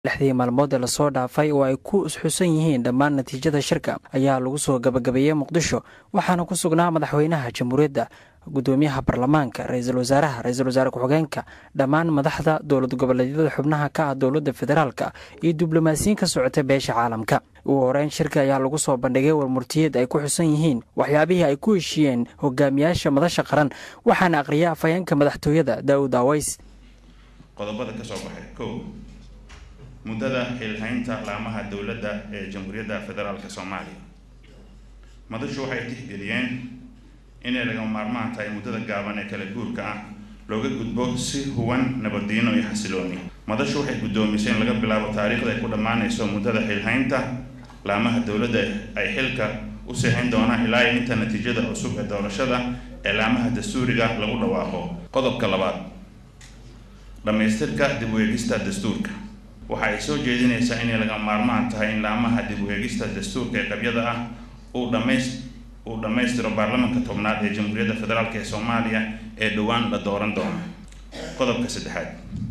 lixdii maalmood ee lasoo dhaafay oo ay ku isxusan yihiin dhammaan natiijada shirka ayaa lagu soo gabagabeeyey muqdisho waxaana ku sugnaa madaxweynaha jamhuuriyadda gudoomiyaha baarlamaanka ra-iisul wasaaraha ra-iisul wasaare ku-xigeenka dhammaan madaxda dowlad goboleedyada xubnaha ka ah dowladda federaalka iyo diblomaasiyiin ka socota beesha caalamka ugu horeyn shirka ayaa lagu soo bandhigay warmurtiyeed ay ku xusan yihiin waxyaabihii ay ku heshiiyeen hogaamiyaasha madasha qaran waxaana aqriya afhayeenka madaxtooyada daawud aways qodobada ka soo baxay kow muddada xilhaynta laamaha dowladda ee jamhuuriyadda federaalk soomaaliya madashu waxay tixgeliyeen inay lagama maarmaan tahay muddada gaaban ee kala guurka ah looga gudbo si huwan nabaddiino iyo xasilooni madashu waxay guddoomisay in laga bilaabo taariikhda ay ku dhammaanayso muddada xilhaynta laamaha dowladda ay xilka u seexin doonaan ilaa iyo inta natiijada cusub ee doorashada ee laamaha dastuuriga lagu dhawaaqo qodobka labaad dhammaystirka dib u eegista dastuurka waxa ay soo jeedinaysaa inay lagama maarmaan tahay in laamaha dib u eegista dastuurka ee qabyada ah uu dhamays uu dhammaystiro baarlamanka tobnaad ee jamhuuriyadda federaalk ee soomaaliya ee dhowaan la dooran doono qodobka saddexaad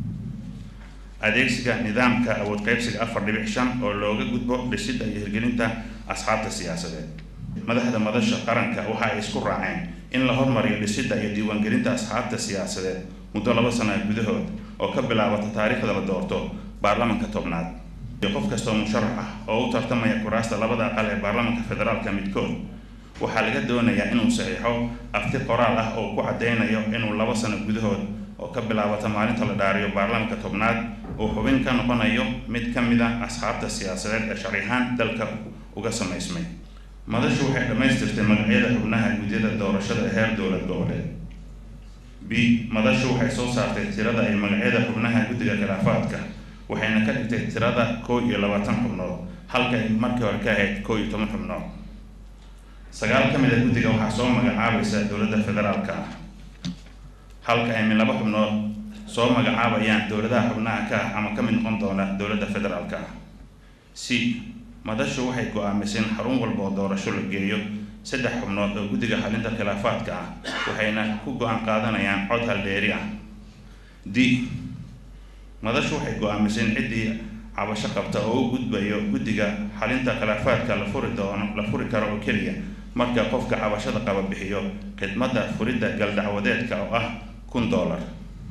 adeegsiga nidaamka awood qaybsiga afar dhibic shan oo looga gudbo dhisidda iyo hirgelinta asxaabta siyaasadeed madaxda madasha qaranka waxa ay isku raaceen in la hormariyo dhisidda iyo diiwaangelinta asxaabta siyaasadeed muddo laba sana gudahood oo ka bilaabata taariikhda la doorto baarlamanka tobnaad iyo qof kastoo musharax ah oo u tartamaya kuraasta labada aqal ee baarlamanka federaalka midkood waxaa laga doonayaa inuu saxiixo afti qoraal ah oo ku caddeynayo inuu laba sano gudahood oo ka bilaabata maalinta la dhaariyo baarlamanka tobnaad uu xubin ka noqonayo mid ka mid a asxaabta siyaasadeed ee sharcihaan dalka uga samaysmay madashu waxay dhammaystirtay magacyada xubnaha gudyada doorashada ee heer dowlad goboleed b madashu waxay soo saartay tirada ay magacyada xubnaha guddiga khilaafaadka waxayna ka dhigtay tirada koo iyo labaatan xubnood halka ay markii hore ka ahayd koo iyo toban xubnood sagaal ka mid a guddiga waxaa soo magacaabaysa dowladda federaalka ah halka ay min laba xubnood soo magacaabayaan dowladaha xubnaha ka ah ama ka mid noqon doona dowladda federaalka ah c madashu waxay go-aamisay in xarun walba oo doorasho la geeyo saddex xubnood oo guddiga xalinta khilaafaadka ah waxayna ku go-aan qaadanayaan cod haldheeri ah d madashu waxay go-aamisay in ciddii cabasho qabta oo u gudbayo guddiga xalinta khilaafaadka la furi doono la furi karo oo keliya marka qofka cabashada qaba bixiyo khidmadda furidda galdacwadeedka oo ah kun dollar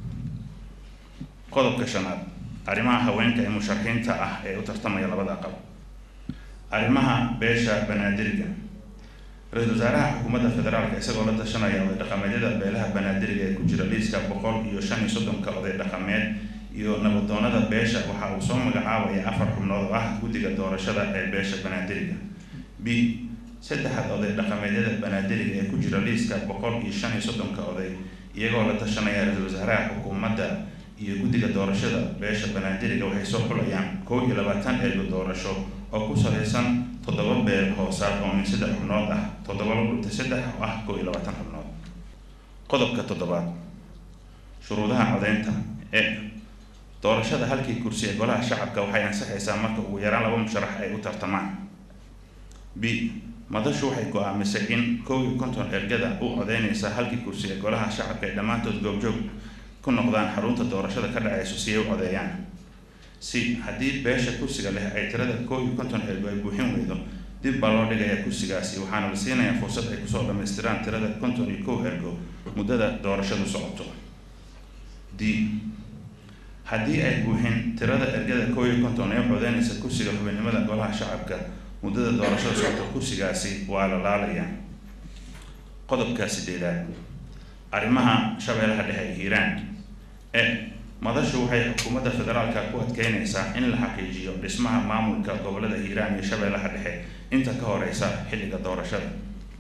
qodobka shanaad arrimaha haweenka ee musharaxiinta ah ee u tartamaya labada aqal arrimaha beesha banaadiriga ra-iisul wasaaraha xukuumadda federaalka isagoo la tashanaya oday dhaqameedyada beelaha banaadiriga ee ku jira liiska boqol iyo shan iyo soddonka oday dhaqameed iyo nabadoonada beesha waxa uu soo magacaabaya afar xubnood oo ah guddiga doorashada ee beesha banaadiriga b saddexaad oday dhaqameedyada banaadiriga ee ku jira liiska boqol iyo shan iyo soddonka oday iyagoo la tashanaya ra-iisul wasaaraha xukuumadda iyo guddiga doorashada beesha banaadiriga waxay soo xulayaan kow iyo labaatan eego doorasho oo ku salaysan toddoba beel hoosaad oo min saddex xubnood ah toddoba dhunta saddex oo ah kow iyo labaatan xubnood qodobka toddobaad shuruudaha codeynta e doorashada halkii kursi ee golaha shacabka waxay ansaxaysaa marka ugu yaraan laba musharax ay u tartamaan b madashu waxay go-aamisay in kow iyo konton ergada u codeynaysa halkii kursi ee golaha shacabka ay dhammaantood goobjoog ku noqdaan xarunta doorashada ka dhacayso si ay u codeeyaan si haddii beesha kursiga leh ay tirada koo iyo konton ergo ay buuxin weydo dib baa loo dhigayaa kursigaasi waxaana la siinayaa fursad ay kusoo dhammaystiraan tirada konton iyo kow ergo muddada doorashadu socoto d haddii ay buuxin tirada ergada koo iyo konton ee codeynaysa kursiga xubinnimada golaha shacabka muddada doorashada socoto kursigaasi waa la laalayaa qodobka sideedaad arrimaha shabeellaha dhexe ee hiiraan e madashu waxay xukuumadda federaalka ku adkeynaysaa in la xaqiijiyo dhismaha maamulka gobolada hiiraan iyo shabeellaha dhexe inta ka horeysa xilliga doorashada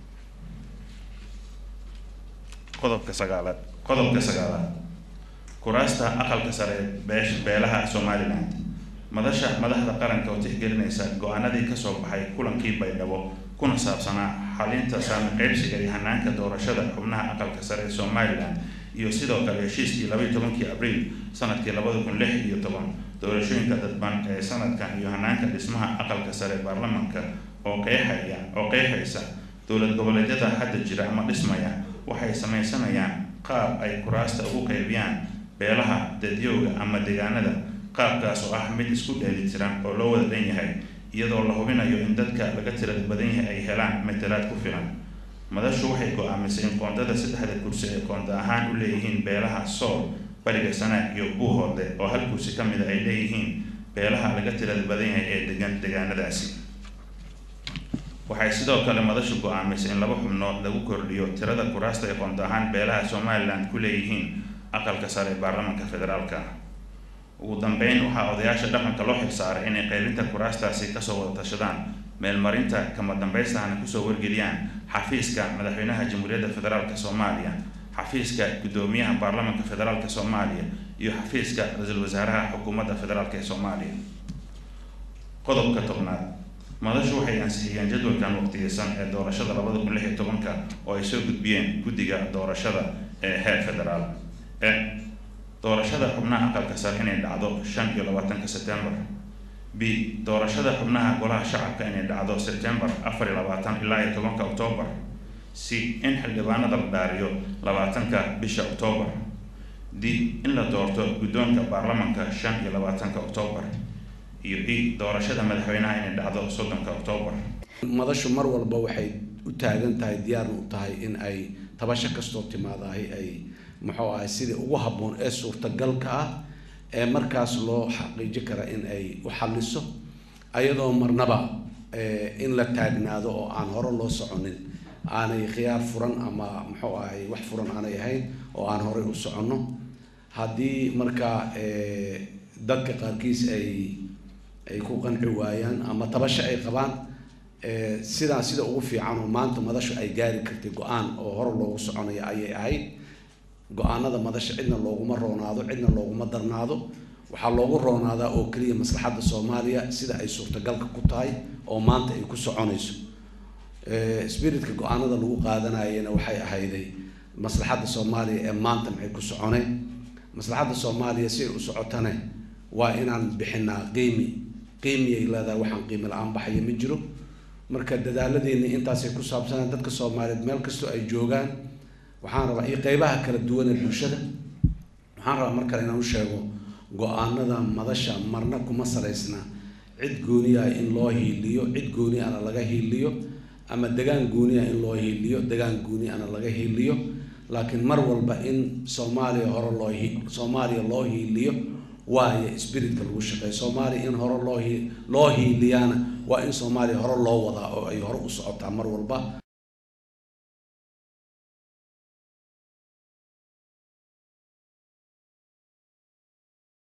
qodobka sagaalaad qodobka sagaalaad kuraasta aqalka sare beesh beelaha somaliland madasha madaxda qaranka oo tixgelinaysa go-aanadii kasoo baxay kulankii baydhabo kuna saabsanaa xalinta saami qeybsiga iyo hanaanka doorashada xubnaha aqalka sare ee somalilan iyo sidoo kale heshiiskii labaiyo tobankii abriil sanadkii labada kun lix iyo toban doorashooyinka dadban ee sanadkan iyo hanaanka dhismaha aqalka sare ee baarlamanka oo qeexaya oo qeexaysa dowlad goboleedyada hadda jira ama dhismaya waxay samaysanayaan qaab ay kuraasta ugu qeybiyaan beelaha dadyowga ama deegaanada qaabkaas oo ah mid isku dheelitiran oo loo wada dhan yahay iyadoo la hubinayo in dadka laga tirada badan yahay ay helaan matalaad ku filan madashu waxay go-aamisay in koondada saddexda kursi ee koonda ahaan u leeyihiin beelaha sool bariga sanaag iyo buuhoodle oo hal kursi ka mida ay leeyihiin beelaha laga tirada badan yahay ee degan degaanadaasi waxay sidoo kale madashu go-aamisay in laba xubnood lagu kordhiyo tirada kuraasta ee koonda ahaan beelaha somalilan ku leeyihiin aqalka sare ee baarlamaanka federaalka ugu dambeyn waxaa odayaasha dhaqanka loo xilsaaray inay qaybinta kuraastaasi kasoo wada tashadaan meelmarinta kama dambaystahana kusoo wargeliyaan xafiiska madaxweynaha jamhuuriyadda federaalk soomaaliya xafiiska guddoomiyaha baarlamaanka federaalk soomaaliya iyo xafiiska ra-iisul wasaaraha xukuumadda federaalk ee soomaaliya qodobka tobnaad madashu waxay ansixiyeen jadwalkan waqtiyeysan ee doorashada labada kun lix iyo tobanka oo ay soo gudbiyeen guddiga doorashada ee heer federaal e doorashada xubnaha aqalka sare inay dhacdo shan iyo labaatanka sebtembar b doorashada xubnaha golaha shacabka inay dhacdo sebtembar afar iyo labaatan ilaa iyo tobanka oktoobar c in xildhibaanada la dhaariyo labaatanka bisha oktoobar d in la doorto guddoonka baarlamanka shan iyo labaatanka oktoobar iyo e doorashada madaxweynaha inay dhacdo soddonka oktoobar madashu mar walba waxay u taagan tahay diyaarna u tahay in ay tabasho kastoo timaadahay ay muxuu ahay sidii ugu habboon ee suurtagalka ah ee markaas loo xaqiiji kara in ay u xalliso ayadoo marnaba in la taagnaado oo aan hore loo soconin aanay khiyaar furan ama muxuu ahay wax furan aanay ahayn oo aan horey u soconno haddii markaa dadka qaarkiis ay ay ku qanci waayaan ama tabasho ay qabaan sidaa sida ugu fiican oo maanta madashu ay gaari kartay go-aan oo hore loogu soconaya ayay ahayd go-aanada madasha cidna looguma roonaado cidna looguma darnaado waxaa loogu roonaadaa oo keliya maslaxadda soomaaliya sida ay suurtagalka ku tahay oo maanta ay ku soconayso spiritka go-aanada lagu qaadanayana waxay ahayday maslaxadda soomaaliya ee maanta maxay ku soconeen maslaxadda soomaaliya si ay u socotane waa inaan bixinaa qiimi qiimiyay leedahay waxaan qiimi la-aan baxaya ma jiro marka dadaaladeenni intaasay ku saabsanaan dadka soomaaliyeed meel kastoo ay joogaan waxaan rabaa iyo qeybaha kala duwan ee bulshada waxaan rabaa mar kale inaan u sheego go-aanada madasha marna kuma salaysna cid gooniya in loo hiiliyo cid gooni ana laga hiiliyo ama degaan gooniya in loo hiiliyo degaan gooni ana laga hiiliyo laakiin mar walba in soomaaliya hore loo soomaaliya loo hiiliyo waayo spiritka lagu shaqeeyo soomaaliya in hore loo loo hiiliyaana waa in soomaaliya hore loo wadaa oo ay hore u socotaa mar walba